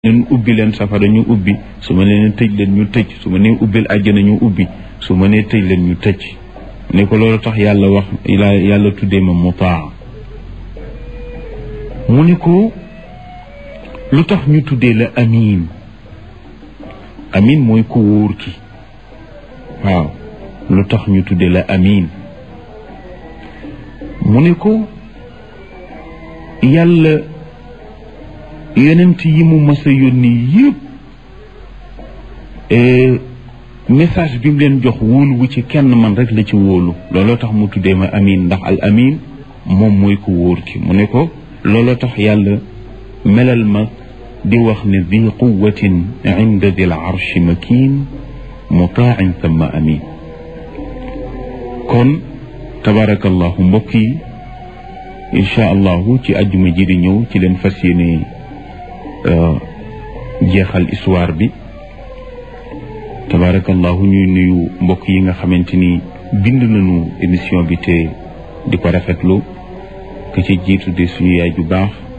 leen ubbi leen safara ñu ubbi su ma nee tëj leen ñu tëj su ma nee ubbil àjjana ñu ubbi su ma nee tëj leen ñu tëj ne ko loolu tax yàlla wax yàlla tuddee ma mutaa mu ne ko lu tax ñu tuddee la amiin amiin mooy ku wóor ki waaw lu tax ñu tuddee la amiin mu ne ko yàlla yonent yi mu mas a yónni yëpp message bi mu leen jox wóolu wu ci kenn man rek la ci wóolu looloo tax mu tuddee ma amin ndax al amin moom mooy ko wóor ki mu ne ko looloo tax yàlla melal ma di wax ne di quwatin inda dil arshi makin mutaan thumma amin kon tabarakallahu mbokk yi incha allahu ci àjjuma ji di ñëw ci leen fas yéene jeexal histoire bi tabarakallahu ñuy nuyu mbokk yi nga xamante ni bind nañu émission bi te di ko rafetlu ke ci jiitu di suñu yaay ju baax